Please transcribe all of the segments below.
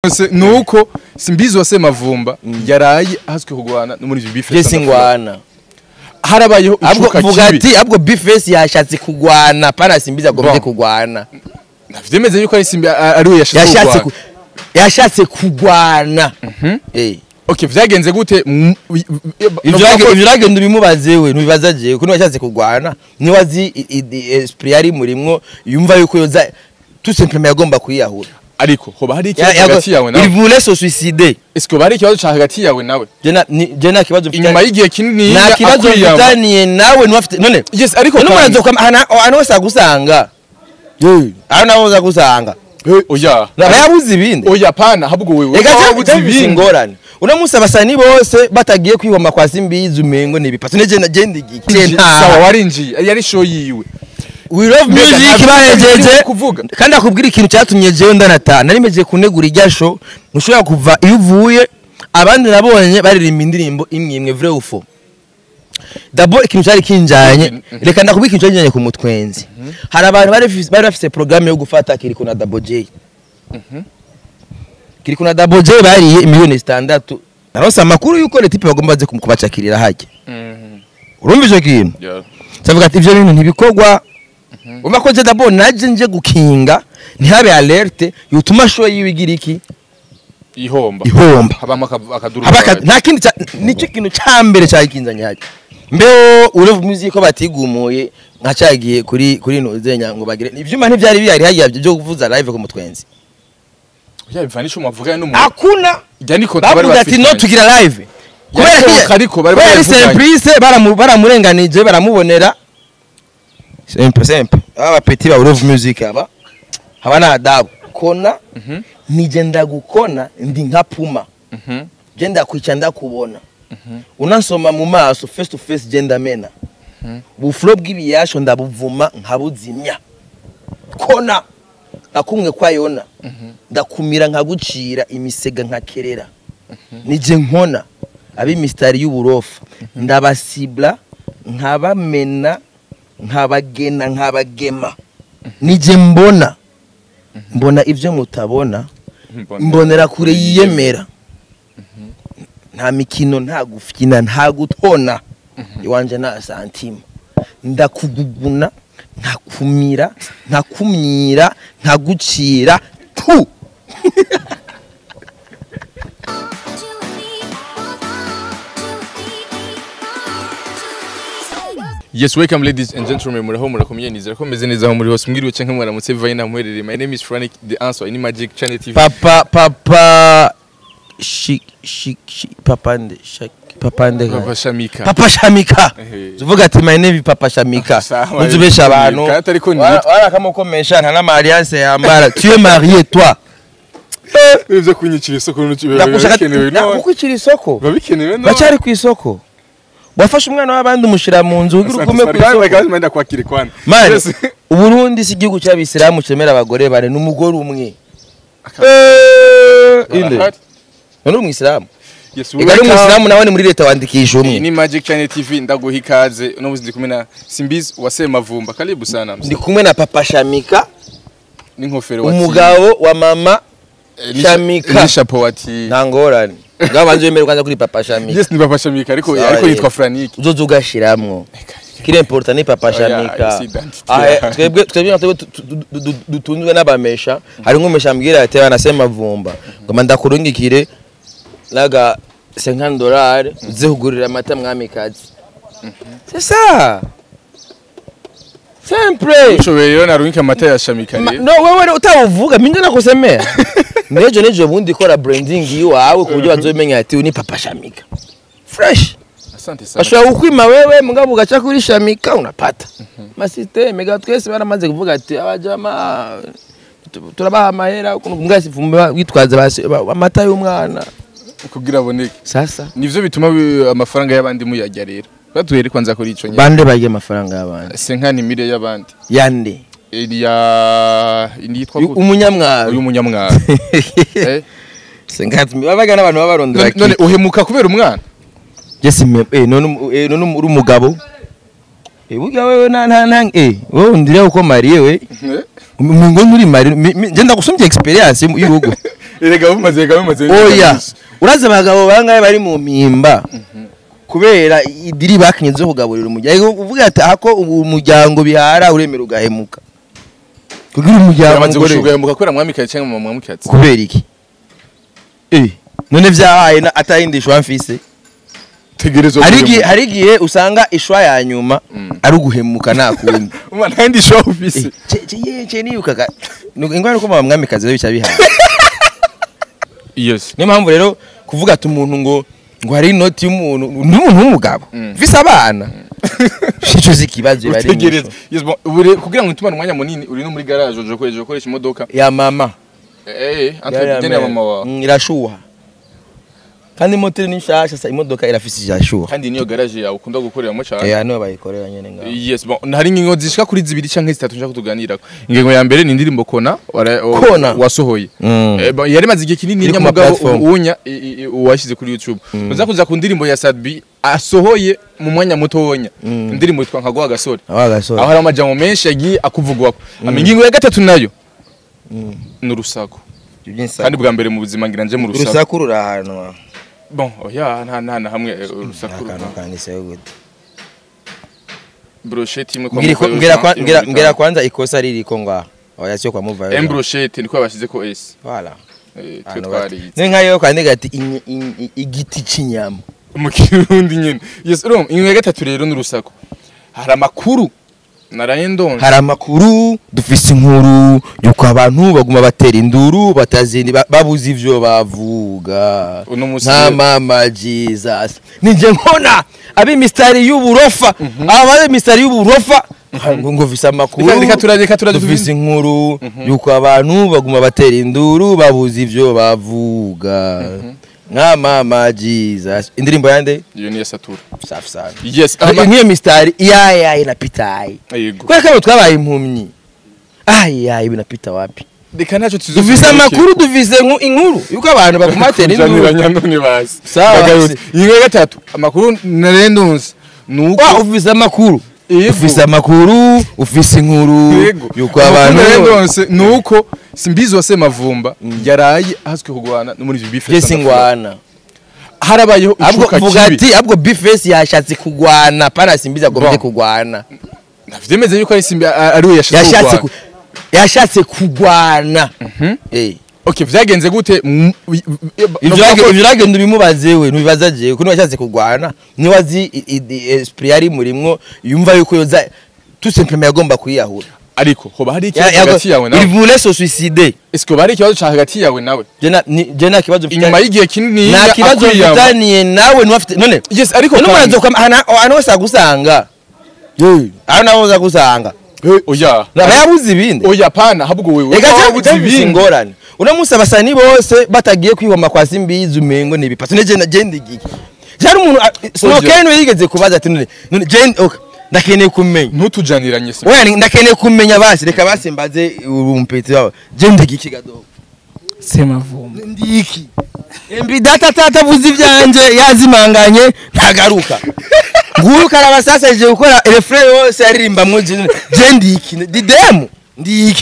byose nuko simbizi wase mavumba yaraye ahazwe kugwana no muri bife Jesse ngwana harabayeho ahubwo icuka vuga kibi ati ahubwo bifesi yashatse kugwana pana simbizi agombye Bon. kugwana vyemeze yuko ari simbi a- ari we yashatse yashatse kugwana. ku- yashatse kugwana eh okay vyagenze gute Mm, i- i- ivyo bavuga rage- ko- ivyo rage ndubimubaze we nubibaza jewe kuno yashatse kugwana niwe azi i- i- i- esprit yari murimwo yumva yuko yoza tout simplement yagomba kwiyahura ariko hoba hari Ya- ikibazo yago- hagati yawe il nawe voulait se suicider eske hoba hari ikibazo ca hagati yawe nawe je na ni- je nta kibazo mfitanye- inyuma y'igihe kinini nta kibazo mfitaniye nawe niwe afite none yes ariko none kandi- umuranzo kwa ahantu ahantu hose agusanga aho naho hose agusanga Eh, oya aba yabuze ibindi oya pana ahubwo wewe reka waba cyangwa wabuze ibindi ibindi ingorane uno munsi abasani bose batagiye kwihoma kwa simbizi umengo ni ibipatso negenda genda igihe sawa warinjiye yari show yiwe we love Mbega music ntabwo bahejeje uri kuvuga. kandi akubwira ikintu cyatumye jewe ndanataha nari mejeje kunegura irya show ntushobora kuva iyo uvuye abandi nabonye baririmba indirimbo imwe imwe vrai ou faux dabo ikintu cyari kinjanye Mhm. reka ndakubwira ikintu cyari kinjanye ku mutwenzi hari abantu bari bafise- bari bafise programme yo gufata kiriko na Double J kiriko na Double J bariye miliyoni zitandatu naronse amakuru yuko leta ipe bagomba baze kubacakirira hajya urumva icyo kintu Yeah. ndavuga ati ibyo bintu ntibikorwa umva ko je dabo naje nje gukinga ntihabe alerte yutuma show yiwe igira iki ihomba ihomba habamo aka- akaduru Haba aka- nta kindi cya- nicyo kintu cya mbere cyakinzanye hajya mbeho ureva music ko batigumuye nka cyagiye kuri kuri nuzenya ngo bagire ivyuma ntivyari bihari hajya byo kuvuza live ku mutwenzi ya bivanisha umuvugane n'umuntu akuna ijya niko bari bavuga ati no bafitanye. tugira live kubera Yashoboka ko ariko bari kubera barayivuganye. surprise baramu- baramurenganije baramubonera simple simple aba petit ba ureva music aba haba na adabu kona Mhm, nije ndagukona ndi nka puma mhm, je ndakwica ndakubona unansoma mu maso face to face je ndamena ubufuro bw'ibiyasho ndabuvuma nkabuzimya kona nakumwe kwa yona ndakumira nkagucira imisega nkakerera nije nkona ab'imisitari y'uburofa ndabasibla nkabamena nkabagena nkabagema nije mbona mbona ibyo mutabona mbona. mbonera kure yiyemera nta mikino nta gufyina nta gutona iwanje nta santima ndakuguguna nkakumira nkakumyira nkagucira tu Yes, welcome ladies and gentlemen. Muraho murakomeye nizera ko meze neza aho muri hose mwiriwe canke mwaramutse vaina muherereye. My name is Frank the answer in Magic Channel TV. papa papa shik shik shik papa nde shak papa nde Papa Shamika. papa shamika Ehe. tuvuga ati my name is papa shamika Sawa, uzubesha yitwa abantu Shamika, atari ko Wara- nitwa. warakamukomesha nta n'amariance yambara tu es marié toi Ivyo kunyicira isoko n'ukibe ndakushaka bikenewe no. kukwicira isoko Biba bikenewe no. bacyari ku isoko wafashe umwana w'abandi umushyira mu nzu ugira ugume ku isoko Manda kwakire kwana. mani Yes. uburundi si igihugu cy'abisilamu cemera abagore bane n'umugore umwe Aka- inde Barahari. none uri umwisilamu Yes, ega ari welcome. umwisilamu nawe ni muri leta wandikisha Iyi umwe ni Magic Channel TV ndaguha ikaze uno muzi ndi kumwe na Simbizi wasema vumba karibu sana ndi kumwe na papa shamika n'inkofero wa umugabo wa mama Eh, ni- Shamika. ni chapeau wati nta ngorane ngaho banze wemere kwanza kuri papa shamika Yes ni papa Shamika ariko Sawa, ariko ye. yitwa Franiki uzoza ugashiramwo kiri important ni papa Oya, shamika si identity Ah, yanjye. eh, twebwe twebwe natwe tu- tu- du- du- dutunzwe n'abamesha hari nk'umesha mbwira ati anasema vumba ngoma ndakurungikire naga 50 dollars uze kugurira amata mwamikazi c'est ça simple ushoboye rero narungika amata ya Shamika Ma- rero no wewe utawuvuga minga nakusemea nejo nejo bundi kora branding yiwawe ku buryo bazomenya ati uyu ni papa shamika fresh asante sana bashobora kukwima wewe mugabo ugaca kuri shamika unapata masiteme ga twese baramaze kuvuga ati abajama tu- turabaha amahera ukuntu mwese vumba witwaza basi- ba- amata y'umwana kugira aboneke sasa nivyo bituma bi- amafaranga y'abandi muyajya rero batuhere kwanza kuri ico nyine bande barya amafaranga y'abandi senkani mire y'abandi yande ya yitwa Uyu- umunyamwaro uyu munyamwara Eh? sengatumi babaga n'abantu baba barondera None- none kiki. uhemuka kubera umwana Jesse me eh none umu- eh none umu- uri umugabo eh burya wewe na na na eh wowe ndire uko mariye we Eh? ngo nturi mariye mi- mi- je ndagusumbye experience y'urugo erega bumaze erega bumaze oya urazi abagabo bangahe bari mu mpimba kubera idiri bakinye zo kugaburira umuryango uvuga ati ako umuryango bihara uremera ugahemuka kugira umuryango yamaze umugore gushugahemuka kubera mwamikazi cyangwa mama mwamikazi kubera iki eh none vyahaye na atayindi shwa mfise tegerezwa hari igihe hari igihe usanga ishwa ya nyuma ari uguhemuka nta kundi umwana ntandi show office ce niyukaga ingwara uko mama mwamikazi rero bica bihaye yes niyo mpamvu rero kuvuga ati umuntu ngo ngo hari inoti y'umuntu n'umuntu w'umugabo Mm. vise abana ico si ikibazo bari utegereza yes bon ure kugira ngo utumane umwanya munini uri no muri garage uje ukoresha ukoresha imodoka ya mama eh entre dene ya mama wawe Mm, irashuha kandi moteri ni nshasha sa imodoka irafise irashuha kandi niyo garage yawe ukunda gukoreramo cyane eh niyo bayikorera nyene ngaho yes bon hari ingingo zishika kuri zibiri canke zitatu nshaka kutuganirako ingingo ya mbere ni indirimbo kona wara- o- Kona? wasohoye Mm. Eh, bon, yari maze igihe kinini Iri ku ma nyamugabo platform. uwunya i- i- i- uwashyize kuri youtube uza kuza ku ndirimbo ya sadbi asohoye mu mwanya mutonya Mm. indirimbo yitwa nkaguha agasore aho agasore aho hari amajambo menshi yagiye akuvugwako ama ingingo ya gatatu nayo ni urusaku kandi bwa mbere mu buzima ngira nje mu rusaku urusaku rurahanwa bon oya nta nta na hamwe eh, urusaku akantu rura- kandiseho gute brochette imwe kwa Mbwira ko- Muvayo mbwira Jean, kwa- yo mbwira- muri mbwira Kano. kwanza ikosa ririko ngaho oya sio kwa muvayo M brochette niko babashyize ko S voilà Eh, twe Ahantu bati. twarize ni nkayo kwandika ati inyi- inyi- igiti c'inyama mu kirundi nyine yes rom ingingo ya gatatu rero ni urusaku hari amakuru naraye ndonze hari amakuru dufise inkuru yuko abantu baguma batera induru batazindi ba- babuze ivyo bavuga Uno musi nta rero- mama jesus nije nkona abi mistari y'uburofa aba mistari y'uburofa ngo ngo vise amakuru Reka- reka turaje- reka turaje dufise inkuru yuko abantu baguma batera induru babuze ivyo bavuga nka mama jesus indirimbo yande iyo ni ya satura safi sana yes Ariko ama- nk'iyo mistari iyayaye na pitayi yego kubera ko abo twabaye impumyi ayaye binapita wapi reka ntacyo tuzi dufise amakuru dufise inku- inkuru yuko abantu bakumatera induru kujaniranya none bazi Sawa, Bagarutse. se. ingingo ya gatatu amakuru naraye ndonze ni uko wa ufise amakuru Yego. ufise amakuru ufise inkuru Yego. yuko Amakuru abantu naraye ndonse ni uko simbizi wase mavumba yaraye ahazwi kugwana no muri ibi bife jesi ngwana harabayeho ahubwo icuka vuga kibi ati ahubwo bifesi yashatse kugwana pana simbizi agombye Bon. kugwana vyemeze yuko ari simbi a- ari we yashatse yashatse kugwana. ku- yashatse kugwana Eh. okay vyagenze gute Mm, wi- wi- Ivyo novuga urage- ko- ivyo uragenda ubimubaze we ntubibaza jewe kuko washatse kugwana niwe azi i- i- i- esprit yari murimwo yumva yuko yoza tout simplement yagomba kwiyahura ariko hoba hari Ya- ikibazo yago- hagati yawe il nawe voulait se suicider est-ce que hoba hari ikibazo ca hagati yawe nawe je na ni- je nta kibazo mfitanye- inyuma y'igihe kinini nta kibazo akwiyama. mfitaniye nawe niwe afite none yes ariko none kandi- umuranzo kwa hana hano hose agusanga aho naho uza gusanga Eh, oya aba yabuze ibindi oya pana ahubwo wewe reka waba cyangwa wabuze ibindi ibindi ingorane uno munsi abasani bose batagiye kwihoma kwa simbizi umengo ni ibipasi none je genda igiki cyari umuntu snokeni we yigeze kubaza ati none none je okay ndakeneye kumenya ntutujaniranye se oya ni- ndakeneye kumenya basi reka basi mbaze urumpeti wawe je ndigiki gadogo semavumba ndiki embi data tata avuze ibyanje yazimanganye ntagaruka nguyu karaba sasa je gukora refrain yose yaririmbamwo je je ndiki didemu ndiki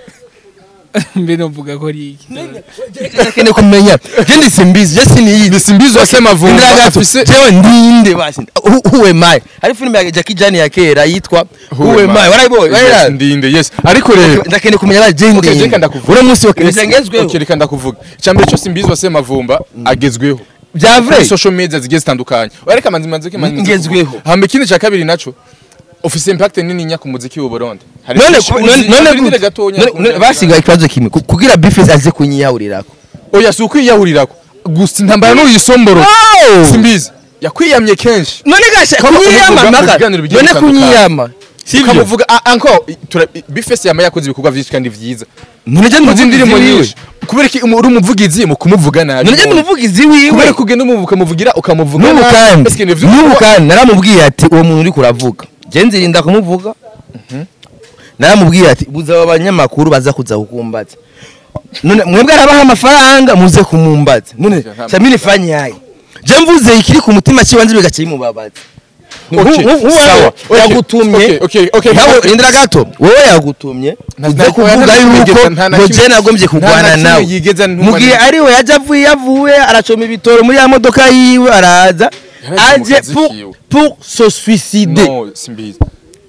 mbe novuga ko ari iki ndakeneye kumenya je ndi simbizi je siniyizi ni simbizi wase mavumba Indira gato afise jewe ndinde basi Who- who am I hari filime ya Jackie Chan ya kera yitwa who am I warayibonye Yes, warayira ndinde yes ariko rero ndakeneye kumenya ba je Okay, ndinde reka ndakuvuga. uno munsi Okay, wakengezweho reka ndakuvuga icyambere cyose imbizi wase mavumba agezweho bya kuri vrai social media zigiye zitandukanye ariko manzi manzi ke manzi Ngezweho. hamba ikindi cya kabiri naco ufise impact nini nya ku muziki w'u Burundi Hari none byinshi ku- uzi, none none urindire ku- gatonya none- none basigaye ikibazo kimwe ku- kugira bifes aze kunyiyahurirako oya si ukwiyahurirako gusa intambara n'uyisomboro simbizi yakwiyamye kenshi none gasha Kama kunyiyama umuvuga mu maka biganiro bigiye none bitandukanye. kunyiyama sivyo ukamuvuga ah, anko tura- bifese yama yakoze ibikorwa byinshi kandi vyiza none je uzi ndumuvugizi indirimbo wiwe nyinshi kubera ko uri umuvugizi mu kumuvuga nabi none je ndumuvugizi wiwe kubera ko ugenda umuvuga ukamuvugira ukamuvuga n'ubu nabi. kandi Ese ni vyo- n'ubu kandi naramubwiye ati uwo muntu uri kuravuga je nzirinda kumuvuga naramubwiye ati buza aba banyamakuru baza kuza kukumbaza none mwebwe arabaha amafaranga muze kumumbaza none nta- samini fanyaye je mvuze ikiri ku mutima kiwanze bigaca bimubabaza Okay, sawa. Okay, yagutumye okay, okay, okay. nawe rindira gato wowe yagutumye Nta- uze nta- kuvuga nta- yuko nta- nta- nta- ngo je nagombye nta- kurwana nta kimwe nawe yigeze antuma mu gihe neza. ariwe yaje avuye yavuye aracoma ibitoro muri ya modoka yiwe araza Yaragiye mu aje kazi pour- kiwe. pour se suicider no simbizi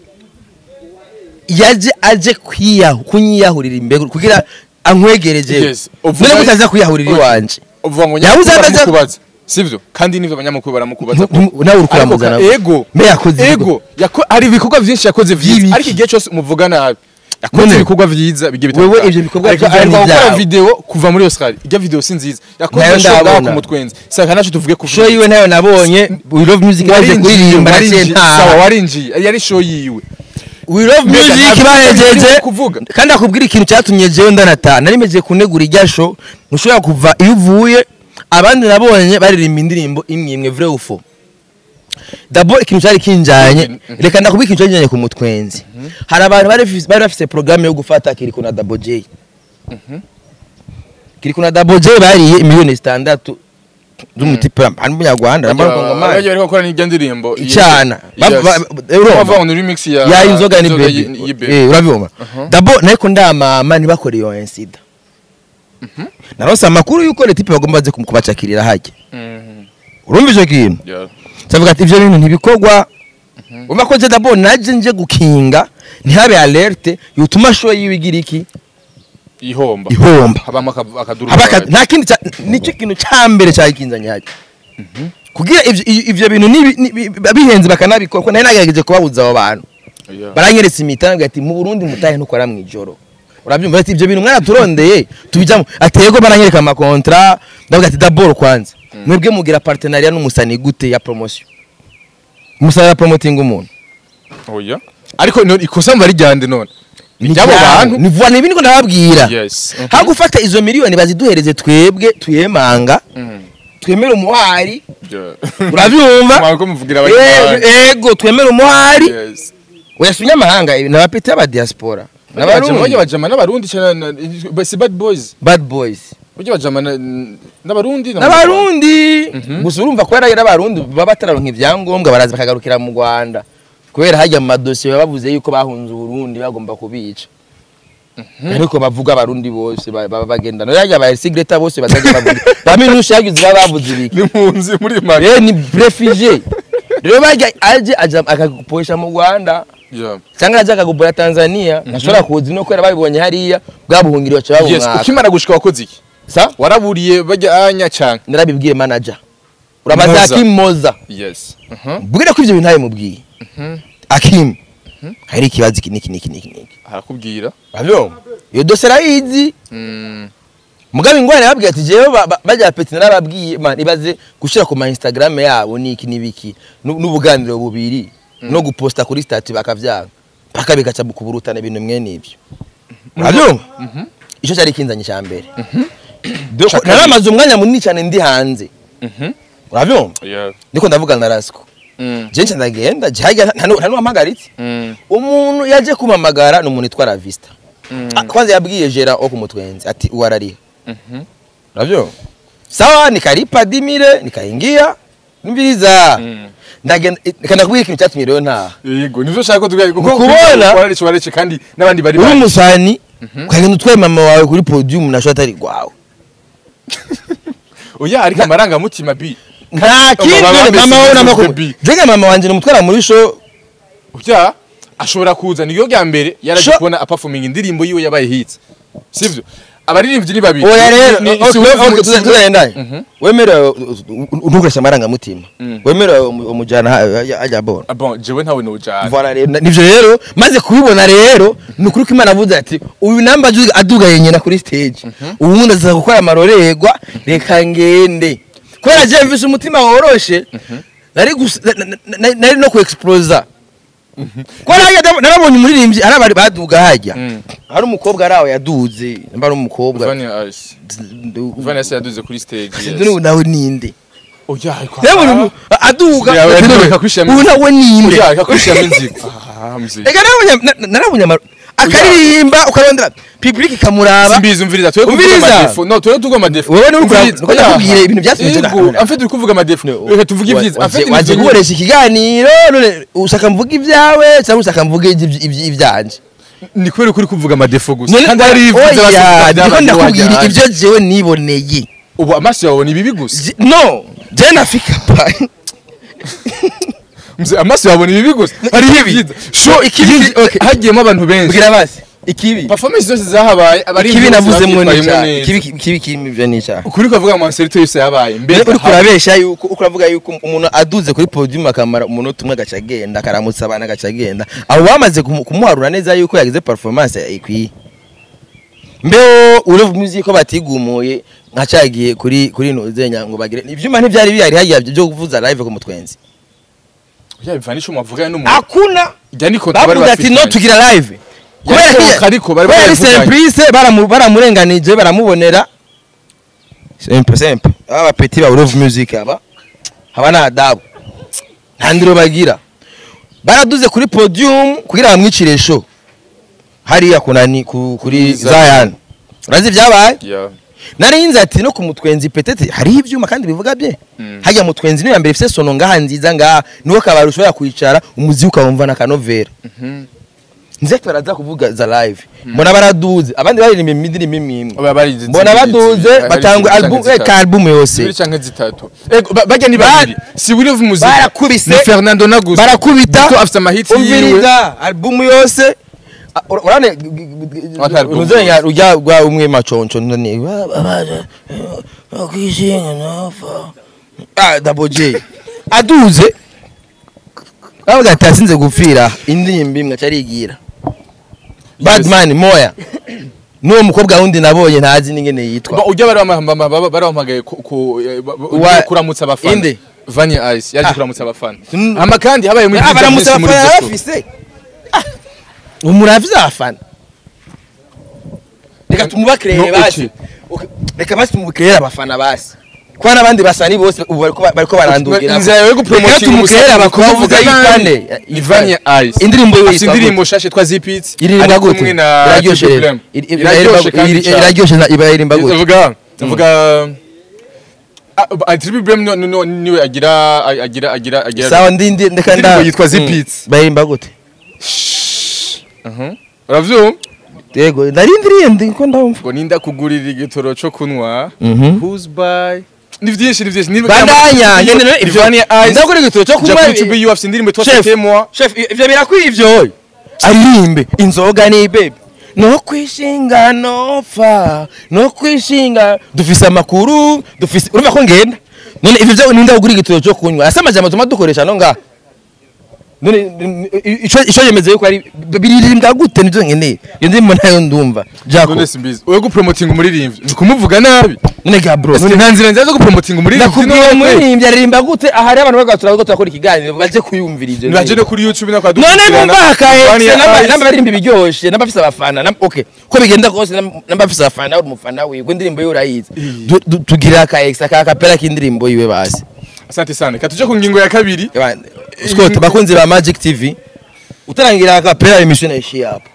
yaje aje kwiyahu kunyiyahurira imbere kugira ankwegereje Yes, uvuga- none mutaza kwiyahurira Okay. iwanje uvuga ngo Yabuze nyamakuru ataza- baramukubaza sivyo kandi nivyo abanyamakuru baramukubaza Ntu- ntu- nawe uri kuramuzana Ariko ka- ego me yakoze ego yako hari ibikorwa vyinshi yakoze vyiza Vy'ibiki? ariko igihe cyose umuvuga nabi yakoze None, ibikorwa vyiza bigiye wewe bitandukanye. ivyo bikorwa Ariko vyiza aheruka ni gukora vyawe. video kuva muri Australia ijya video si nziza yakoze Nayo show ngaho ndabona. ku mutwenzi saka naco tuvuge ku show yiwe nayo nabonye we love music yaje kuririmba na warinjiye sawa senta warinjiye yari show yiwe we love Mbega, music ntabwo bahejeje uri kuvuga. kandi akubwira ikintu cyatumye jewe ndanataha nari mejeje kunegura irya show ntushobora kuva iyo uvuye abandi nabonye baririmba indirimbo imwe imwe vrai ou faux dabo ikintu cyari kinjanye Mhm. reka ndakubwira ikintu cyari kinjanye ku mutwenzi hari abantu bari bafise- bari bafise programme yo gufata kiriko na Double J kiriko na Double J bariye miliyoni zitandatu z'umutipe hano mu Nyarwanda nambara kongomani bajya bariko bakora n'ijya ndirimbo Icana. Ba- ba- ba- urumva? bava on remix ya ya inzoga ni y- baby y'Ibaby. eh urabibona Uh-huh. dabo nariko ndamama ntibakore iyo insida naronse amakuru yuko leta ipe bagomba baze kubacakirira hajya Mhm. urumva icyo kintu Yeah. savuga ati ivyo bintu ntibikorwa umva ko je dabo naje nje gukinga ntihabe alerte yutuma show yiwe igira iki ihomba ihomba habamo aka- akaduru Haba aka- kabaye. nta kindi ca- nicyo kintu ca mbere cyakinzanye hajya kugira ivyo ivyo bintu nibi- nibi- bihenze bakanabikora ko nari nagerageje kubabuza abo bantu Yeah. baranyeretse imita nabwira ati mu Burundi mutahe ntukora mu ijoro urabyumva ati ibyo bintu mwaraturondeye tubijyamo ati yego baranyereka amakontra ndavuga ati daboro kwanza mwebwe mugira partenariat n'umusani gute ya promotion umusani ya promoting umuntu oya ariko none ikosa mba rijyande none Ni iby'abo ryabo. bantu ni vuba nibi niko ndababwira yes Mhm. ha gufata izo miliyoni baziduhereze twebwe tuyemanga Mhm. twemere umuhari Yeah. urabyumva Mwako muvugira Eh, abanyamahanga. ego twemere umuhari Yes. uyasunya amahanga n'abapeti y'aba diaspora Bajya n'abarundi bajama n'abarundi cyane na- na- si bad boys bad boys bajya bajama na- n'abarundi na- n'abarundi Mhm. gusa urumva ko yari abarundi baba batararonka ibyangombwa baraza bakagarukira mu rwanda kubera hajya mu madosiye baba bavuze yuko bahunze uburundi bagomba kubica ariko bavuga abarundi bose ba- baba bagenda no yajya ba sigreta bose bazajya bavuga baminusha yagize baba bavuze ibiki ni mpunzi muri mari rero ni refugee rero bajya aje aja akagupoesha mu rwanda Yeah. cyangwa aje akagupora tanzania ntashobora kuza no kubera babibonye hariya bwa buhungiro baca yes babumwaka ukimara gushika wakoze iki sa waraburiye bajya anya cyane narabibwiye manager urabaza Moza. Hakim Moza yes Mhm. mbwira ko ibyo bintu ntawe mubwiye Mhm. Hakim hari ikibazo iki niki niki niki niki arakubwira Abyo iyo dose arayizi Mm. mugabe ingwara yababwiye ati jewe ba- ba- bajya peti narababwiye man ibaze gushira ku ma Instagram yabo niki nibiki nu- n'ubuganiro bubiri no guposta kuri stati bakavyanga paka bikaca mu kuburutana ibintu mwene ibyo urabyumva icyo cyari kinzanye cya mbere Doko- Ca kabiri. naramaze umwanya munini cyane ndi hanze Mhm. urabyumva Yeah. ndiko ndavugana na Rasco Mm. jenshi ndagenda jahajya nta n'uwampagaritse Mm. umuntu yaje kumamagara ni umuntu witwa Ravista Mm. Ah, kwanza yabwiye Gera wo kumutwenzi ati uwarariha Mhm. unavyo sawa nikalipa dimire nikaingia mbiliza Mm. ndagenda kana kubwira ikintu cyatumye rero ntaha yego nivyo shaka ko tugaye kuko Kubona- wararece wararece kandi n'abandi bari uri bari umusani ukagenda utwaye mama wawe kuri podium nasho atari gwawe oya ariko amarangamutima bi nta kindi Mama wawe mama wawe si namakuru baby. jenga mama wanje nimutwara muri show bya ashobora kuza niyo rya mbere yaraje Sho- kubona performing indirimbo yiwe yabaye hits sivyo abaririmbyi ni babiri oya rero Ni- ni- okay, si okay, uvuga- okay, si uvuga- tuzagendanye Mhm. wemerewe ntukoresha amarangamutima Mm. wemerewe umu- umujyana ha- ajya abona Ah, bon jewe ntawe nojana Voilà rero na- nivyo rero maze kubibona rero ni ukuri ko imana avuze ati uyu namba aduga- adugaye nyina kuri stage ubundi aza gukora amarorerwa reka ngende kubera je mvise umutima woroshe nari gus- na- na- na- nari no ku explosa kubera hajya ndab- narabonye umuririmbyi ari abari baduga hajya Mm. hari umukobwa ari aho yaduze namba ari umukobwa Vania Ice Vania se yaduze kuri stage Sinzi n'ubu nawe ninde oya ariko rero umuntu aduga Yawe ati, yaduga "None, akakwishiramo ubu nawe ninde oya akakwishiramo inzigo ah mzi Ega narabonye na- na- narabonye ama- akaririmba ukarondera public ikamuraba simbizi umviriza twe kuvuga Umviriza. amadefo no twe tuvuga amadefo Wowe ni urukura- Umviriza. nuko ndakubwira ibintu byatumye Yego, tugana- en fait uri kuvuga amadefo reka tuvuge ibyiza en fait waje ni gukoresha ikiganiro none ushaka mvuga ibyawe cyangwa ushaka mvuga ibyi- ibyi- ibyanje ni kubera ko uri kuvuga amadefo gusa None- kandi hari ibyiza oya basigaye ndiko byabaye ndakubwira wajya ibyo jewe niboneye ubu amaso yawe ni bibi gusa Je- no je nafika pa Mzee, amaso yawe ni bibi gusa hari Ikibi. ibyiza sho Ikibi, ikibi okay. hagiyemo abantu benshi mbwira basi ikibi performance zose zahabaye abari ikibi impunzi navuzemo babyitwayemo n'icyaha neza. ikibi ikibi kirimo ibyo n'icyaha ukuri kuvuga mu maserito yose yabaye mbere mbere uri kurabesha yuko uko uravuga yuko umuntu aduze kuri podium akamara umunota umwe agaca agenda akaramutsa abantu agaca agenda abo bamaze kumu- kumuharura neza yuko yagize performance ikwiye mbeho ureva music ko batigumuye nkacagiye kuri kuri nuzenya ngo bagire ivyuma ntivyari bihari hagiye byo kuvuza live ku mutwenzi yabivanisha umuvuga n'umuntu akuna ijya ni kontra bari bavuga ati no bafitanye. tugira live Yari kubera ko- ariko bari kubera ari barayivuganye. surprise baramu- baramurenganije baramubonera simple simple aba bapeti ba ureva music aba haba nta adabu nta ndiro bagira baraduze kuri podium kugira bamwicire show hariya kunani ku, kuri Zion. Zion urazi ibyabaye Yeah. nari nzi ati no ku mutwenzi petete hariho ibyuma kandi bivuga bye Mm. hajya mutwenzi niyo mbere ifite sono ngaha nziza ngaha niwo kabari ushobora kwicara umuziki ukawumva na kanovera Mhm. nze baraza kuvuga za live mbona baraduze abandi baririmba imidirimbo imwe imwe Aba bari mbona baduze batanga album ka album yose zibiri canke zitatu ego ba- bajya ni babiri si Will of Muzika barakubise. ni Fernando na Gusto barakubita Gusto afite amahiti yiwe umviriza album yose Ah, ura- urane Ata album nuzenya yose. rujya rwa umwe maconco none babaje akishinga nafa ah double j aduze avuga ati asinze gupfira indirimbo imwe acarigira badman moya n'uwo mukobwa wundi nabonye ntazi n'ingene yitwa Ba- ujya bari bamahamba- baba- bari bahamagaye ku- ku- eh, ba- ba- Wa- kuramutsa abafana Inde? Vanya Ice yaje Ah. kuramutsa abafana Mm. hama kandi habaye muri Ah, baramutse business muri abafana Gusto. bafise umuravize abafana reka tumubakirere No, basi iki? Ok, reka basi tumubukirere abafana basi kuba n'abandi basani bose ubu bariko bariko barandugira inzira yo gupromotinga Reka tumukirere abakobwa kuvuga yitwane ni Vanya Ice indirimbo yiwe afite yitwa indirimbo shashe twa Zipits iririmba ari gute kumwe na iraryoshe Triple rero M. Iri- iri- iraryoshe kandi iri- cyane. iraryoshe na- iba iririmba gute Ndavuga ndavuga ah, Triple M no- no- no- niwe agira agira agira agira sawa ndindi ndeka nda Indirimbo yitwa Mm. Zipits. bayirimba gute Mhm. uravyumva yego narindiriye ndi ko ndumva ngo ninda kugurira igitoro cyo kunywa Mhm. who's by ni vyinshi ni vyinshi Ni- bandanya Iyo- nyene ivyo Ivania Ice ndakora igitoro cyo ja kunywa kuri YouTube you afite indirimbo Chef. twafite moi chef ivyo birakwiye ivyo aririmbe inzoga ni baby no kwishinga no fa no kwishinga dufise amakuru dufise urumva ko ngenda none ivyo vyo ninde ugura igitoro cyo kunywa asa amajambo tuma dukoresha no nga none ico ico yemeze yuko ari biririmbwa gute nivyo nkeneye iyo ndimo nayo ndumva jako none simbizi wewe gupromotinga umuririmbyi ni kumuvuga nabi none ga bro none nta nzira nziza zo gupromotinga umuririmbyi nakubwiye umuririmbyi aririmba gute aha rero abantu bagatura ko turakora ikiganiro baje kuyumvira ivyo nibaje no kuri YouTube no kwa none bumva hakaye Vania Ice. n'abaririmba ibiryoshe n'abafise abafana nam- okay ko bigenda kose nam- n'abafise abafana uri umufana wiwe indirimbo yiwe urayizi Du- du- tugira aka extra ka kapera k'indirimbo yiwe basi asante sana katuje ku ngingo ya kabiri Eba, Scott bakunzi ba Magic TV utarangira aka kapera emission ishi hapo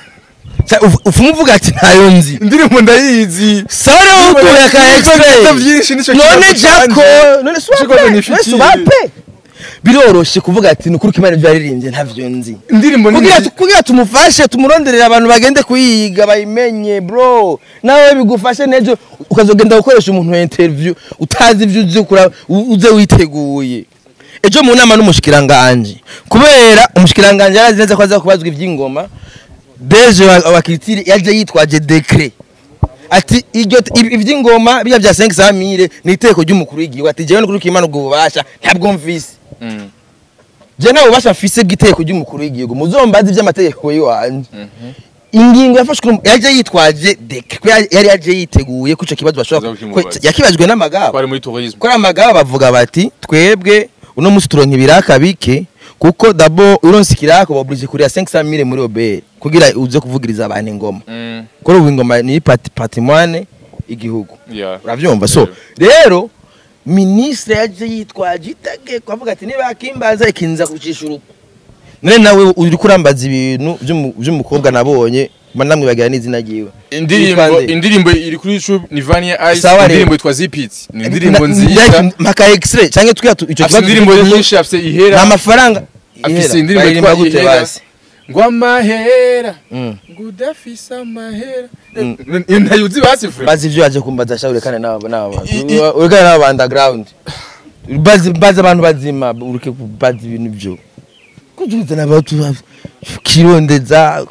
ufu muvuga ati ntayo nzi indirimbo ndayizi sare ukuye aka extra byinshi nico none kibazo jako canje. none Nico kibazo swape nifitiye. none swape biroroshe kuvuga ati nukuri kimana byaririmbye ntavyo nzi indirimbo ni kugira kugira tumufashe tumuronderera abantu bagende kuyiga bayimenye bro nawe bigufashe nejo ukazogenda gukoresha umuntu wa interview utazi ivyo uzi kura u- uze witeguye ejo mu nama n'umushikiranganje kubera umushikiranganje yarazi neza ko aza kubazwa ivy'ingoma deje wa, wa Kiritiri yaje yitwaje decret ati iryo ibi- ivy'ingoma bijya bya 500 mille ni iteko ry'umukuru w'igihugu ati jewe n'ukuri kimana ubwo bubasha ntabwo mvise Mm. je nawe ubasha mfise bw'iteko ry'umukuru w'igihugu muzombaze ivy'amategeko yiwanje ingingo yafashwe n'umu- yaje yitwaje deke ko yari yari yaje yiteguye ko ico kibazo bashobora Uza ko- kukimubaza. yakibajwe n'amagaba twari muri tourisme kuri amagaba bavuga bati twebwe uno musi turonka ibiraka bike kuko dabo uronse ikiraka baburije kuriya 500 mille muri obere kugira uze kuvugiriza abantu ingoma Mm. kuri ubu ingoma ni pati patrimoine igihugu yeah uravyumva so rero ministre yaje yitwaje itegeko avuga ati niba akimbaza ikinza kucisha urugo none nawe uri kurambaza ibintu by'umu- by'umukobwa nabonye mba namwibagira n'izina ryiwe indirimbo Yitwa nde? indirimbo iri kuri YouTube ni Vania Ice Sawa rero. indirimbo yitwa Zipits ni indirimbo Na- nziza na- mpaka extrait cyangwa twiya tu- icyo afite indirimbo nyinshi afite ihera nta mafaranga afite Ihera. indirimbo Baririmba yitwa gute ihera basi? ngo amahera Mm. ngo udafise amahera ntayuzi basi fure bazi ibyo yaje kumbaza sha urekane n'abo n'abo I- i- urekane n'abo underground bazi bazi abantu bazima ureke bazi ibintu byo kuzuza n'abatu kirondeza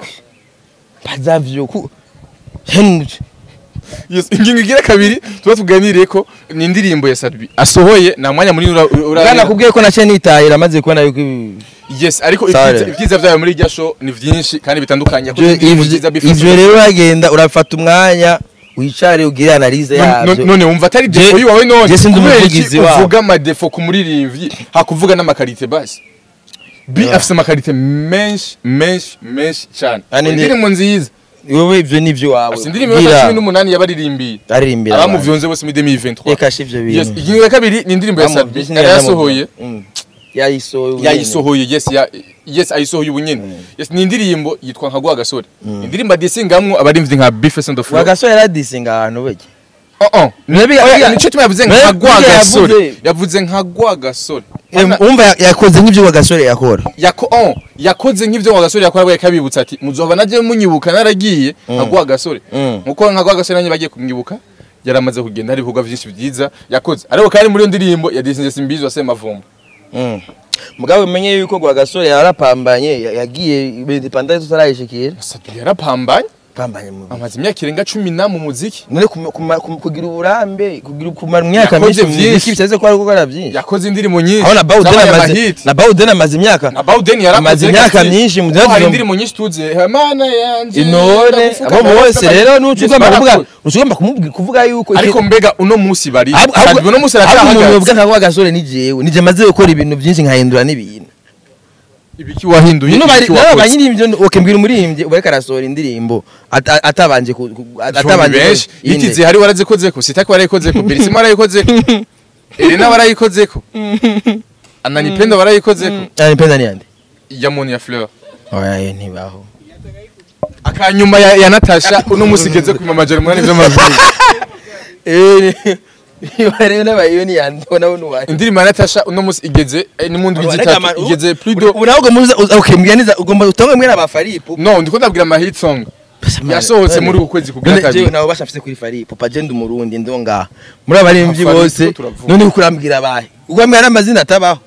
bazavyo ku henry Yes, ingingo igira kabiri tuba tuganiriye ko ni indirimbo ya Sadbi asohoye nta mwanya munini ura- ura- bwana kubwiye ko nace nitahira maze kubona yuko ibi- yes ariko Sare. ibyiza- ibyiza byayo muri irya show ni byinshi kandi bitandukanye ibyo- indirimbo ivyo nziza bifasha- ivyo rero uragenda urafata umwanya wicare ugire analize None- yavyo none wumva atari defo Je- yiwawe none je sindi kubera iki umuvugizi wabo. uvuga amadefo ku muririmbyi hakuvuga n'amakarite basi bi Yeah. afise amakarite menshi menshi menshi cyane Kandi ndi- indirimbo nziza wowe ivyo nivyo wawe afise indirimbo ya cumi n'umunani yabaririmbiye aririmbira abantu. abamuvyonze bose muri 2023 reka shi ivyo yes bintu ingingo ya kabiri ni indirimbo ya Bamu- Sadbi Disney yari yaramuvuga. yasohoye Mm. yayisohoye yayisohoye yes ya yes ayisohoye ubu nyene yes ni indirimbo yitwa nka gwa gasore indirimbo adisingamwo abarimvyi nka Beef and the Flow wagasore yaradisinga ahantu bege oh oh Nabi- Oya, ya- nico tuma yavuze Nabi- nka gwa burya gasore yavuze- yavuze nka gwa gasore Em, umva ya- yakoze nk'ibyo wagasore yakora yako oh yakoze nk'ivyo ngo gasore yakora bwaye kabibutsa ati muzoba naje munyibuka naragiye nka gwa gasore Mm. nkuko nka gwa gasore nanye bagiye kumwibuka yaramaze kugenda hari ibikorwa vyinshi vyiza yakoze ariko kandi muri iyo ndirimbo yadisinze simbizi wa semavumba Mm. mugabo umenye yuko gwagasore yarapambanye ya- yagiye independence tutarayishikira Sadbi yarapambanye pambanye mu amaze imyaka irenga cumi na mu muziki none kuma- kuma- kuma- kugira uburambe kugira kumara imyaka Yakoze myinshi mu vyinshi. muziki bisaze ko ari gukora byinshi yakoze indirimbo nyinshi aho na Bawden zabaye amaze amahiti. na Bawden amaze imyaka na Bawden yarakoze amaze imyaka reka myinshi mu Ko hari gihugu. indirimbo nyinshi tuzi mana yanje inone ndagufuka abo bose ndagufuka." rero Yes, nucugomba kuvuga barakoze. nucugomba kumubwira kuvuga yuko ariko mbega uno musi bari ahubwo Sadbi uno musi ahubwo umuntu aracyahagaze yovuga nka gwagasore ni jewe nije maze gukora ibintu byinshi nkahindura n'ibintu ibiki wahinduye Bino bari ibiki nabo wakoze banyirivyo okay mbwira umuririmbyi ubareka arasohora indirimbo ata- atabanje ku- ku- Atabanje atabanje benshi inde. itize hari warazikozeko sitaki warayikozeko birisima warayikozeko Elena warayikozeko Ananipenda warayikozeko Ah, nipenda ni yande Yamoni ya Fleur oya ye ntibaho akanyuma ya, ya Natasha uno musi igeze ku mamajeri munani vy'amavuko eh rero nabayo ni yande nawe nuwaye indirimbo ya Natasha uno musi igeze eh, ni mu ndwi zitatu igeze plus de ubu nawe ugomba uza- okay mbwira neza ugomba utonge mbwira aba Faripu no ndiko ndabwira ama hit song yasohotse muri uku kwezi kugira none kabiri jewe nawe bashafise kuri Faripu pagenda umurundi ndonga muri abaririmbyi Faripu bose turavuga. none uko urambwira abahe ugambwira n'amazina atabaho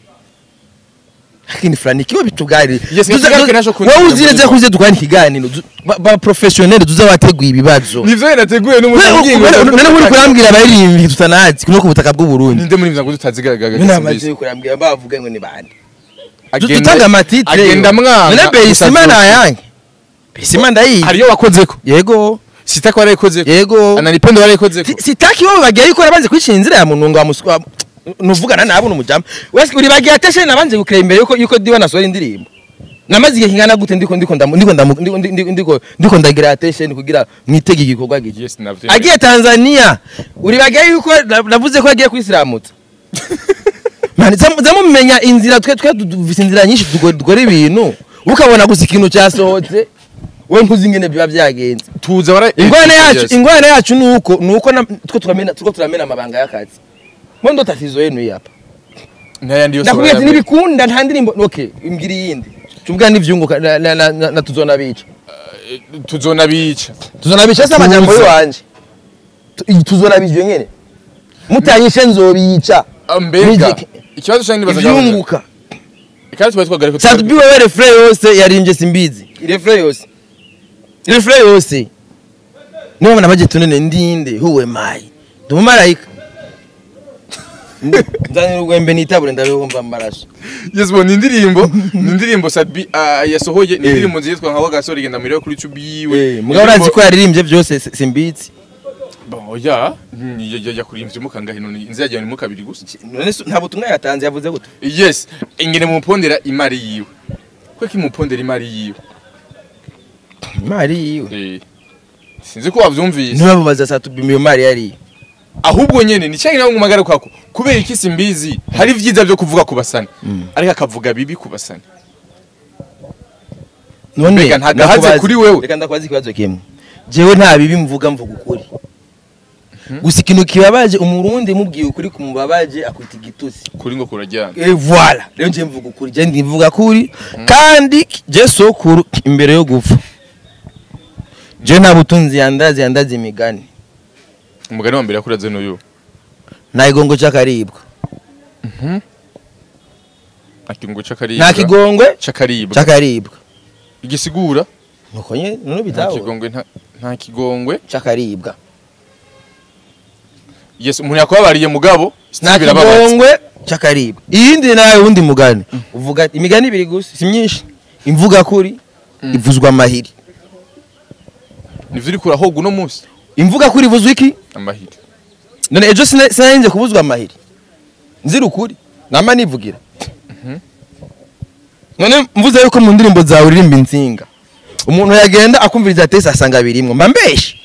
lakini fulani kiwa bitugari Yes, kigaruke naco kundi wowe kugira uzireze ngo- kuze dukwana ikiganiro du- ba- ba professionnel tuza wateguye ibibazo nivyo nateguye n'umusangingo none muri kurambwira abaririmbyi tutanazi no ku butaka bw'u Burundi ninde muri mvyango tutazigaragaga none amaze kurambwira bavuga ngo ni bande Agenda- dutanga amatitre agenda mwana none Beisima gusa na yange Beisima ndayizi hariyo wakozeko yego sitaki warayikozeko yego Ananipenda warayikozeko Si- sitaki wowe bagiye yikora banze kwicira inzira ya mununga wa muswa nuvugana nabo numujama wese uri bagiye ateshe nabanje gukira imbere yuko yuko diwe nasohora indirimbo namaze igihe kingana gute ndiko ndiko ndamu- ndiko ndamu- ndiko ndiko ndiko ndiko ndagira attention kugira mwitege igikorwa giki yes navyo agiye Tanzania uri bagiye yuko na- navuze ko agiye kwisiramutsa mani zamumenya inzira twe twe dufise inzira nyinshi tugo- dukora ibintu ukabona gusa ikintu cyasohotse we nkuzi ingene biba byagenze tuza wara ingwane yacu Yes. ingwane yacu nuko nuko na- two turamena two turamena amabanga y'akazi mwe ndo tatizo yenu yapa n'ayandi yose ndakubwira ati barayamenya. nibikunda nta ndirimbo okay imbwira iyindi tuvuga n'ivyunguka na, na, na, na, na tuzona bica tuzona bica tuzona bica se amajambo yiwanje Tu- tuzona bijwe nyene mutanyishe nzobica Ah, mbega Music. ikibazo cyane nibaza ivyunguka kandi twari twagarika Sadbi wewe refre yose yarimbye simbizi refre yose refre yose niba mwana baje tunene ndinde huwe mai ndumumarayika nzanira urwembe nitabure ndabihumva amaraso yes bo ni indirimbo ni indirimbo Sadbi ah, yasohoye ni indirimbo nziza yitwa nka wagasore igenda muri kuri YouTube yiwe mugabo urazi ko yaririmbye byose si- simbizi bon ya yakurimbye mukangahe none inzira yagiye mu kabiri gusa none se nta butumwa yatanze yavuze gute yes ingene mupondera imari yiwe kweki mupondera imari yiwe imari yiwe Eh, sinzi ko wavyumvise ntibamubaza Sadbi iyo mari yari ahubwo nyene ni cyangwa ngo magara kwako kubera iki simbizi hari vyiza byo kuvuga ku basani ariko akavuga bibi ku basani none Mbega ntagahaze ndakubaza- kuri wewe? reka ndakubaza ikibazo kimwe jewe nta bibi mvuga mvuga ukuri gusa ikintu kibabaje umurundi mubwiye ukuri kumubabaje akwita igitusi kuri ngo kurajyana et voilà rero nje mvuga ukuri je ndivuga kuri kandi je sokuru imbere yo gupfa je nta butunzi yandazi yandazi imigani umugani wa mbere yakuraze n'uyu nta kigongo cy'akaribwa akirungo c'akaribwa nta kigongwe c'akaribwa cy'akaribwa igisigura nuko nye nuno nta bitaho kigongwe nta- nta kigongwe cy'akaribwa yes umuntu yakubabariye mugabo nta birababaza kigongwe cy'akaribwa iyindi nawe wundi mugani uvuga ati imigani ibiri gusa si myinshi imvuga kuri ivuzwa amahiri nivyo uri kurahoga uno munsi imvuga kuri ivuzwa iki amahiri none ejo sina- sinarinze kubuzwa amahiri nzira ukuri nama nivugira none mvuze yuko mu ndirimbo zawe uririmba insinga umuntu yagenda akumviriza tese asanga birimwo mba mbeshe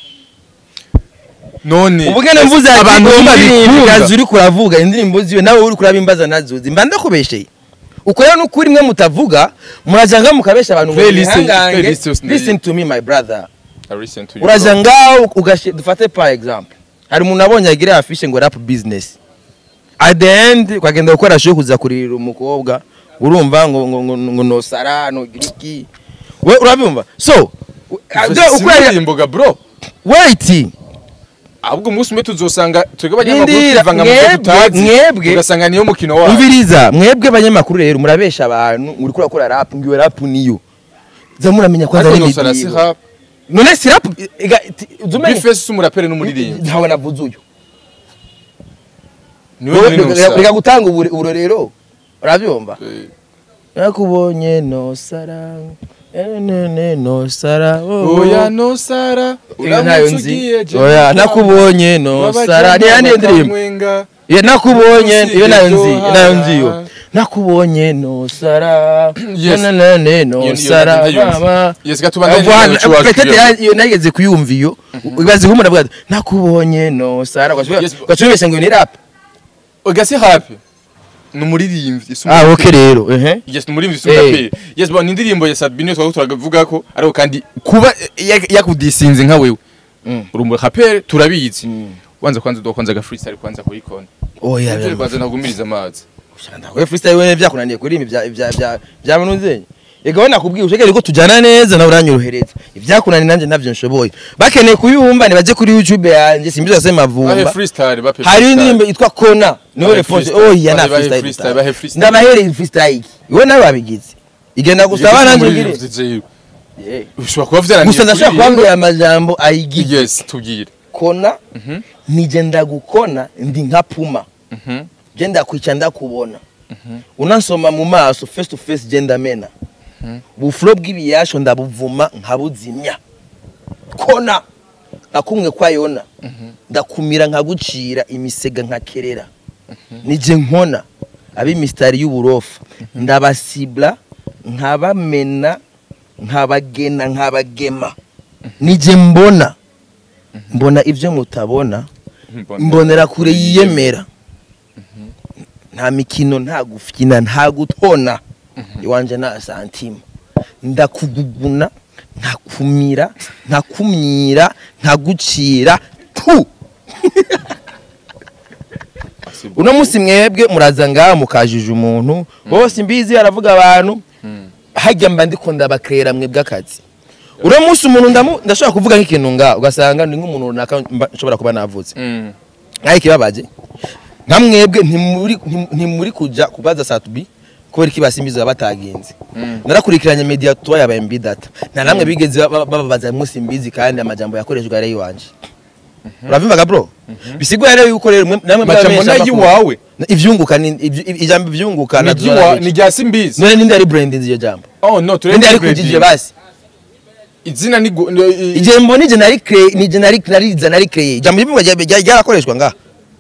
none ubugene mvuze ati abantu umuririmbi babikunda uri kuravuga indirimbo ziwe nawe uri kurabimbaza nazuzi mba ndakubesheye uko rero n'ukuri mwe mutavuga muraja ngaho mukabesha abantu ngo Playlist- mwihangange. playlist yose ndayizi. listen to me my brother I listen to you, uraja bro. ngaho ugashe dufate par exemple hari umuntu abonye agira afishe ngo rap business at the end ukagenda gukora show kuza kuririra umukobwa urumva ngo ngo ngo, ngo nosara no giriki we urabyumva so Si indirimbo bro wait ahubwo umunsi umwe tuzosanga twebwe abanyamakuru Rindira, twivanga mu byo mwebwe- tutazi mwebwe- tugasanga niyo mukino wacu umviriza mwebwe abanyamakuru rero murabesha abantu muri kurakora rap ngiwe rap niyo za muramenya kwanza ariko ari nosara si imidiho hap none si rap ega ti- uzumenye bifesi si umuraperi n'umuririmbyi ntawe navuze uyu niwe Wowe muri reka- nosara reka gutanga ubure- uburorero urabyumva Eh, nakubonye nosara nene nosara oya nosara Iyo ntayo uramutse nzi ugiye je oya ntawe. nakubonye nosara Wabajyana ni yandi ndirimbo bakamwenga. Iyo nakubonye Usibye iyo nayo nzi Joha. nayo nzi yo nakubonye nosara Yes. nene Iyo- iyo nosara nayo nzi. mama Yes, gatubandanye n'ikiganiro Voilà, cy'iwacu peut-être iyo. ya- iyo nageze kuyumva iyo ubaze nk'umuntu avuga ati nakubonye nosara Yes, ugacubesha ngo ni rap oga si hap ni umuririmbyi si ah umuraperi. okay rero ehe yes ni umuririmbyi si Eh. umuraperi yes bon ni indirimbo ya Sabine twaba turavuga ko ariko kandi kuba ya- yakudisinze nka wewe Mm. uri umuraperi turabizi Mm. wanza kwanza dukwanza aga freestyle kwanza kuyikona oya Ibyo kwanza nagumiriza amazi we freestyle we byakunaniye kuririmba ibya ibya ibya bya munuzenya yego we nakubwiye ushekere ko tujyana neza nawe uranyorohereza ibyakunaniye nanjye ntabyo nshoboye bakeneye kuyumva nibaje kuri youtube yanjye simbizo se bahe mavumba freestyle bape hari freestyle. indirimbo yitwa kona niyo Bahe response freestyle. oya na Bahe freestyle freestyle, bahe freestyle. ndabahereye freestyle iki wowe nawe wabigize igenda gusaba Yes, nanjye umuririmbyi ugire jewe. Yeah. ushobora kuba vyarangiye gusa ndashaka kuririmba. kubabwira amajambo ayigize yes tubwire kona nije ndagukona ndi nka puma Mhm. je ndakwica ndakubona unansoma mu maso face to face je ndamena bufuro bw'ibiyasho ndabuvuma nkabuzimya kona nakumwe kwa yona ndakumira nkagucira imisega nkakerera nije nkona ab'imisitari y'uburofa ndabasibla nkabamena nkabagena nkabagema nije mbona mbona ibyo mutabona mbonera kure yiyemera nta mikino nta gufyina nta gutona iwanje nta santima ndakuguguna nkakumira nkakumyira nkagucira tu uno munsi mwebwe muraza ngaha mukajije umuntu bose mbizi aravuga abantu hajya mba ndikunda bakrera mwebwe akazi uno munsi umuntu ndamu- ndashobora kuvuga nk'ikintu ngaha ugasanga ni nk'umuntu runaka mba- nshobora kuba navutse Mm. nkaho ikibabaje nka mwebwe ntimuri ntim- ntimuri kuja kubaza satubi kubera iki basimbiza batagenze narakurikiranye media tuwa yabaye mbi data nta namwe bigeze ba- ba- bababaza munsi mbizi kandi amajambo yakoreshwa yari iwanje uravyumvaga bro bisigura rero yuko rero mwe- namwe Majambo mwabamenyesha nayi amakuru. wawe. ivyunguka ni ivy- ijambo ivyunguka Ni na iry'iwa- dollar ni rya simbizi none ninde ari branding iyo jambo oh no turebe ninde ari branding. kujije basi izina ni gu- ni- i- igihe mbona ije nari cree nije nari nariza nari cree ijambo ivyunguka rya- rya- ryarakoreshwa nga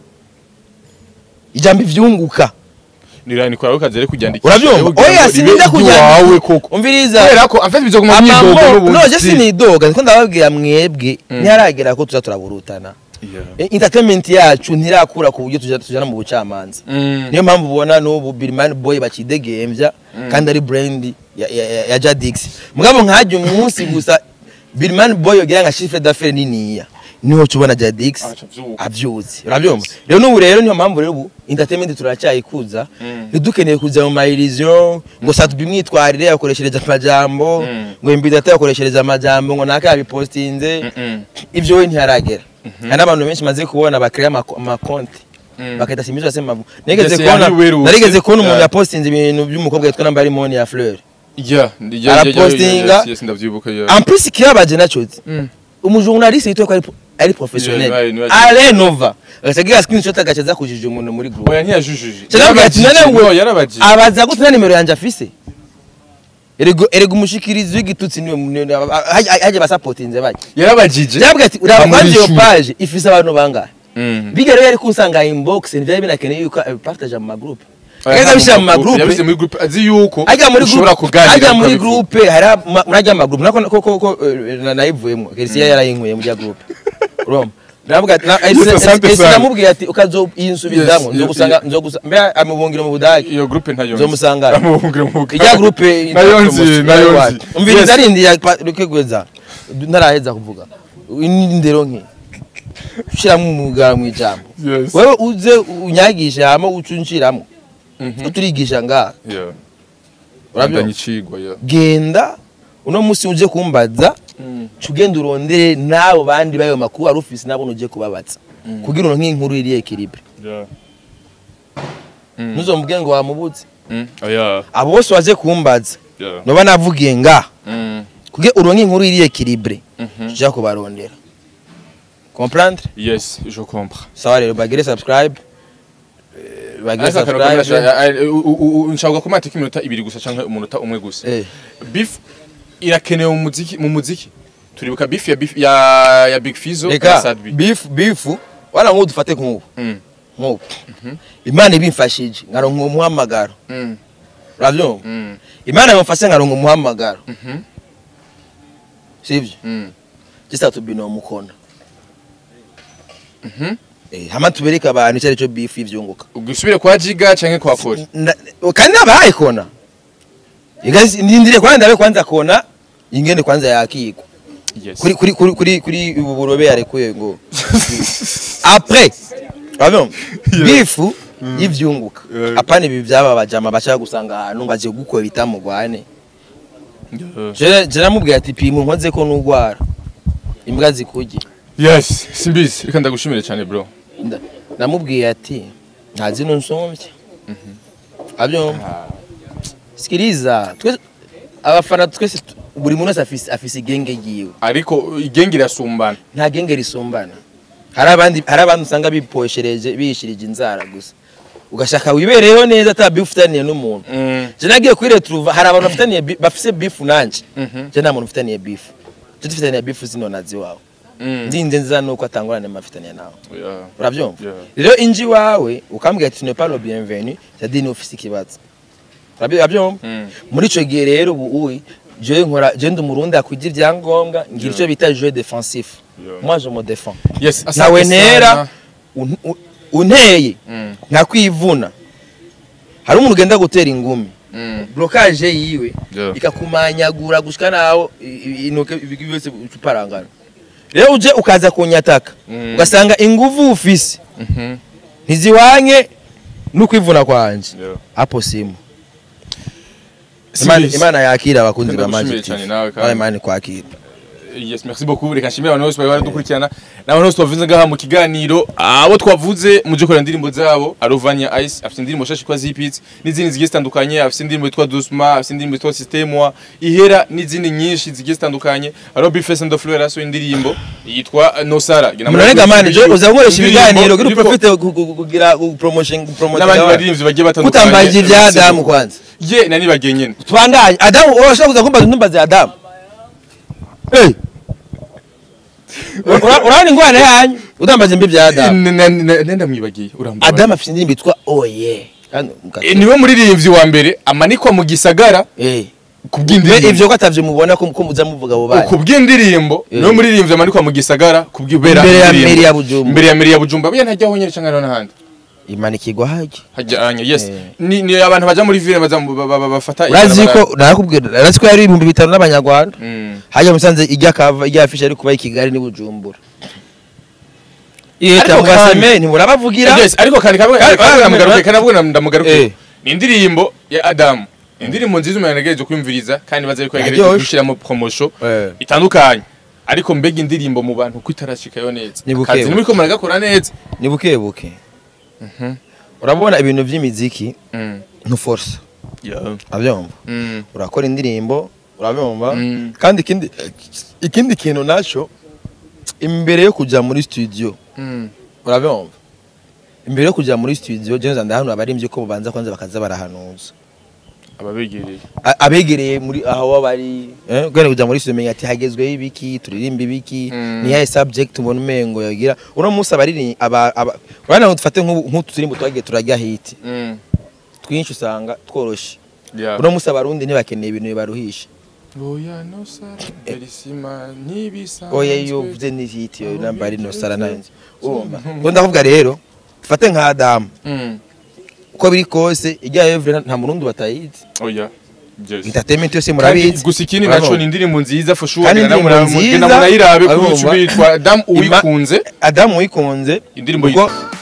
ijambo ivyunguka ni rani kwa kazi ari kuryandikisha urabyumva Kugira oya ngo sinida ribe iry'iwawe koko kujya umviriza kubera ko amfite bizo kuma myidogo amambo noje n'ubuzi sinidoga niko ndababwira mwebwe ntiharagera ko tuza turaburutana Yeah. E, entertainment yacu ntirakura ku buryo tuja- tujana mu bucamanza Mm. niyo mpamvu ubona n'ubu Birman Boy bakidegembya kandi ari brand ya, ya, ya, ya Jadix mugabo nkajya umunsi gusa Birman Boy yogira nka chiffre d'affaires niniya niho tubona Jadix Aca avyuka. avyutse urabyumva rero n'ubu rero niyo mpamvu rero ubu entertainment turacyayikuza ntidukeneye kuza mu mairizion ngo satubi mwitwarire yakoreshereje amajambo Mm. ngo imbidata yakoreshereje amajambo ngo naka yabipostinze ivyo we ntiharagera hari n'abantu benshi maze kubona bakrea amakonti Mm. bakahita simbizo asema nigeze Ndetse kubona yari werutse. narigeze kubona umuntu Yeah. yapostinze ibintu by'umukobwa yitwa namba Limoni ya Fleur Yeah, yeah, yeah, Arapostinga. yeah, yes, yes, ndavyibuka yeah. en plus kibabaje nacozi Mm. umujournaliste yitwa ko ari ari professionnel Yeah, right, right. ale nova agacagira screenshot agacaza kujije umuntu muri group Oya ntiyajujuje. Cyangwa ati, Yarabajije, none we- no, yarabajije. abaza gute na nimero yanje afise erego erego umushikirizi w'igitutsi niwe haje basapotinze baje Yarabajije. cyabwa ati uraba Bamuri kwanje iyo icumi. page ifise abantu bangahe Mm. biga rero yari kunsanga inbox ntibyari binakeneye yuko abipartage mu magroup Oya, agaza bishyira mu magroup Yabize muri group azi yuko ajya muri ushobora group kuganira. ajya muri ukabivuga. group hari ama- muri ajya mu magroup nako ko ko ko eh, na- nayivuyemo Kelsia yarayinkuye muri ya group urumva ndavuga ati na- Yes, asante ese sana. namubwiye ati ukazoyinsubizamo Yes, nzogusanga nzogusanga mbe amubungira mu budage Iyo group ntayo. Nzomusanga. Amubungire mu bugari. ijya group Nayo nzi, nayo nzi. umvira Yes. ndarindi ya rukegweza ntaraheza kuvuga indero nke ushiramo umugara mu ijambo Yes. wewe uze unyagisha hama ucunshiramo Mhm. uturigisha ngaha Yeah. Urabyumva? Bandanye icigwa, yeah. genda uno musi uje kumbaza Mm. cugenda urondere n'abo bandi bayo makuru wari ufise nabo uje kubabaza kugira uronke inkuru iri ekilibre Yeah. Mm. ntuzomubwire ngo wamubuze Mm. Oya. abo bose waje kumbaza Yeah. noba navugiye ngaha Mm. kugira uronke inkuru iri ekilibre Mhm. tuja kubarondera comprendre Yes, je comprends. sawa rero bagire subscribe eh, bagire Ariko akantu kamwe subscribe nasha- eh, u- u- u- nshaka kumata ko iminota ibiri gusa canke umunota umwe gusa. eh Beef irakenewe mu muziki mu muziki. Turibuka beef ya beef ya ya Big Fizzo na reka Sad B. beef beef wala nk'ubu dufate nk'ubu Mm. nk'ubu imana ibimfashije nkaronka umuhamagaro Mm. urabyumva Mm. imana yamufashe nkaronka umuhamagaro Mhm. sivyo Mm. gisa tubino mukona Mhm. eh hama tubereka abantu icyo aricyo beef ivyunguka Ugisubire kwa Jiga canke kwa Kori. Na- kandi nabahaye kona igazi ndindire kwanza ndabe kwanza kona ingene kwanza yakigwa Yes. kuri kuri kuri kuri kuri ubu burobe yarekuye ngo après urabyumva Yeah. bifu y'ivyunguka Yeah. apana ibi byaba bajama bashaka gusanga ahantu ngo aje gukora bitamugwane Yeah. je je namubwiye ati pima nkoze ko nugwara imbwa zikurye Yes, simbizi. Reka ndagushimire cyane bro. Nda- namubwiye ati nta zino nsomvye abyumva sikiriza twese abafana twese tu- buri muntu wese afise afise igenge ryiwe Ariko igenge irasumbana. nta genge risumbana hari abandi hari abandi usanga biposhereje biyishirije inzara gusa ugashaka wibereyeho neza ata beef ufitaniye n'umuntu Mm. je nagiye kuri retrouva hari abantu bafitaniye bi- bafise beef nanje Mhm. je nta muntu ufitaniye beef je dufitaniye beef zino nazi wawe Mm. ndinze nziza nuko atangorane mafitaniye nawe Yeah. urabyumva Yeah. rero inji wawe ukambwira ati ne pas le bienvenu c'est dire ufise ikibazo Urabyo- urabyumva Mm. muri ico gihe rero ubu uyi je nkora je ndi umurundi akwigira ibyangombwa ngira Yeah. ico bita jeu défensif Yeah. moi je me défends Yes, asante nawe sana. ntera un- un- unteye Mm. nkakwivuna hari umuntu ugenda gutera ingumi Mm. blocage yiwe Yeah. ikakumanyagura gushika naho i- i- intoke ibigi byose uparangana rero uje ukaza kunyataka Mm. ugasanga inguvu ufise Mhm. ntizihwanye n'ukwivuna kwanje Yeah. hapo simu Imana, Simbizi. imana yakira abakunzi ba Ndagushimiye Magic cyane TV. nawe kandi. Nawe imana ikwakira Yes, merci beaucoup. Reka nshimire abantu bose bari baradukurikirana. N'abantu bose twavuze ngaha mu kiganiro. Abo twavuze muje korera indirimbo zabo. Arovania Ice afite indirimbo shashi kwa Zipits n'izindi zigiye zitandukanye. Afite indirimbo yitwa Dusma, afite indirimbo yitwa Systemwa, Ihera n'izindi nyinshi zigiye zitandukanye. Aro Bifes and the Flow yaraso indirimbo yitwa Nosara. munanega mani je uza gukoresha Indirimbo ibiganiro kugira iriko- uprofite gu- gu- kugira gu- promotion promotion n'abandi yawe. baririmbyi bagiye batandukanye. kutambaje ibya Adamu kwanza Ye nani bagenyene. tubandanye Adamu urashaka kuza kumbaza ntumbaze Adamu eh Ura- urabona ingwana yanyu utambaje mbi bya Adamu Nenda mwibagiye urambara. Adamu afite indirimbo yitwa oye kandi mukase- Eh, niwe muririmbyi wa mbere amanikwa mu gisagara eh ku Mbe bw'indirimbo. ivyo ko atavyo mubona ko ko muza muvuga abo bana ku bw'indirimbo Eh. niwe muririmbyi amanikwa mu gisagara ku bw'ibera Imbere ya indirimbo. mairie ya Bujumbura. imbere ya meri ya bujumba buriya ntajyaho nyine cyangwa hariho n'ahandi imanikirwa hajya hajyanye yes Eh. ni ni abantu baja muri ville baza mu- ba- ba- ba- bafata urazi ibarabara. ko narakubwira urazi ko yari ibihumbi bitanu n'abanyarwanda Mm. hajya musanze ijya kava ijya afisha ari kuba i kigali n'i bujumbura Ariko cyangwa kandi- seme ntimurabavugira Yes, ariko kandi kamwe Kandi- kandi kandi- ndamugaruke kandi avuga ndamugaruke Eh. ni indirimbo ya Adam indirimbo nziza umuntu yagejeje kwiyumviriza kandi baza ariko yagejeje Yaryoshe. gushyiramo promotion Eh. itandukanye ariko mbega indirimbo mu bantu ko itarashikayo neza Ni buke akazi buke. nimuriko muragakora neza ni buke buke urabona ibintu by'imiziki Mm. ntuforsa Yeah. urabyumva Mm. urakora indirimbo urabyumva Mm. kandi ikindi ikindi kintu nacyo imbere yo kujya muri studio Mm. urabyumva imbere yo kujya muri studio jenza ndahanura abaririmbyi ko babanza kwanza bakaza barahanuza ababegereye A- abegereye muri aho baba bari eh gwene kujya muri studio menya ati hagezweho ibiki turirimba ibiki Mm. ni yahe subject ubona umengo yagira uno munsi abariri aba aba urabona ngo dufate nk'ubu- nk'utu turimbo twagiye turajya hiti Mm. twinshi usanga tworoshe Yeah. uno munsi abarundi ntibakeneye ibintu bibaruhisha Oya no sara berisima nibisa oya iyo uvuze ni hiti yo namba ari no sara nanjye urumva ngo ndavuga rero dufate nka Adamu Mm. uko biri kose ijya Evre nta murundi batayizi Oya Yes. entertainment yose Kandi murabizi gusa ikindi Urabona? naco ni indirimbo nziza for sure Kandi genda indirimbo mura- nziza, genda murayirabe kuri urumva? YouTube yitwa Adam Ima- uwikunze Adamu wikunze indirimbo ubwo yitwa